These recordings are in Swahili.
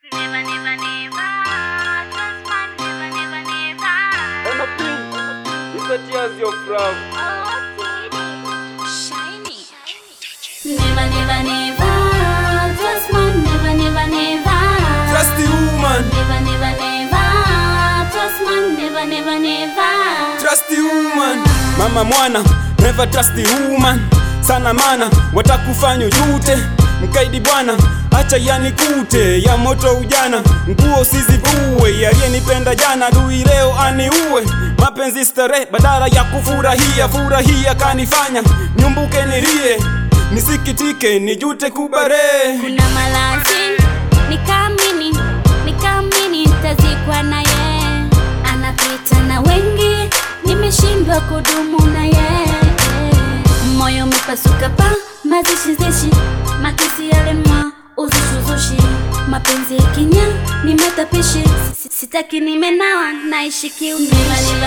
Never, never, never. Trust man, never, never, never. Anything, it's a tears your love. Oh, Teddy. Shiny. Never, never, never. Trust man, never, never, never. Trust the woman, Never, never, never. Trust man, never, never, never. trust the woman. Mama mwana, never trust the woman. Sana mana, watakufanya ujute. Mkaidi bwana, acha yanikute ya moto ujana, nguo usizivue. Aliyenipenda jana, dui leo aniue. Mapenzi starehe, badala ya kufurahia, furahia kanifanya nyumbuke, nilie, nisikitike, nijute kubare. kuna malazi nikamini nikamini tazikwa naye anapita na wengi nimeshindwa kudumu naye moyo umepasuka pa mazishizishi makisi yalemwa uzushuzushi mapenzi kinya ni matapishi Si- sitaki nimenawa naishi kiuniva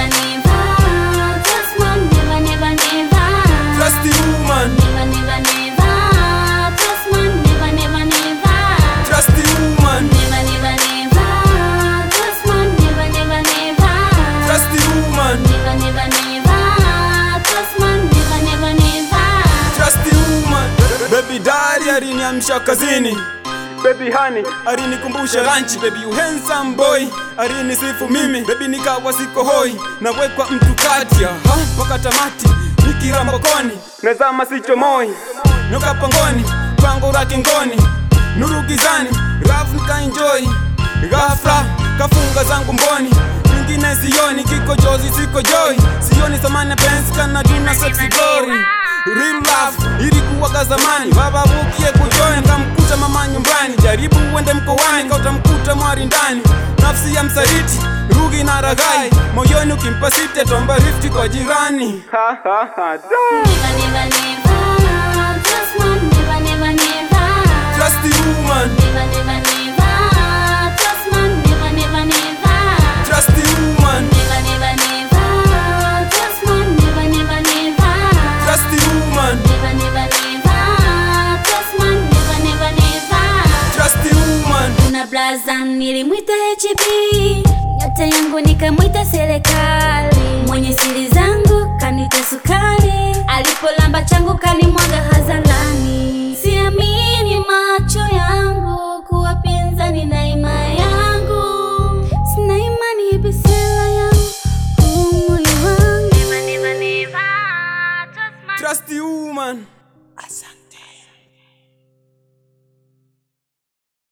Trust the woman, Never, never, never. Trust man, never, never, never. trust the woman, Never, never, never. Trust man, never, never, never. trust the woman. Never, never, never. Trust man, never, never, never. Trust the woman. Baby daddy aliniamsha kazini Baby honey alinikumbusha lunch Baby you handsome boy alinisifu mimi Baby nikawa siko hoi nawekwa mtu kati ya ha, mpaka tamati nikirambokoni nazama sichomoi noka pangoni pango la kingoni nuru gizani raf nikaenjoy ghafla kafunga zangu mboni nyingine sioni kiko jozi siko joy sioni thamani ya pensi kana duna sexy glory real love ilikuwaga zamani baba bukie kujoin kamkuta mama nyumbani jaribu uende mkoani kautamkuta mwari ndani nafsi ya msaliti rugi na ragai moyoni ukimpa site tomba rifti kwa jirani ha, ha, ha, da. Never, never, never. Trust man, never, never, never. Trust the woman, Never, never, never. Trust man, never, never, never. trust the woman, Never, never, never. Trust man, never, never, never. trust the woman, Never, never, never. Trust man, never, never, never. trust the woman. Kuna blaza nilimwita HB, nyota yangu nikamwita serikali, mwenye siri zangu kanita sukari, alipolamba changu kanimwaga hadharani. Siamini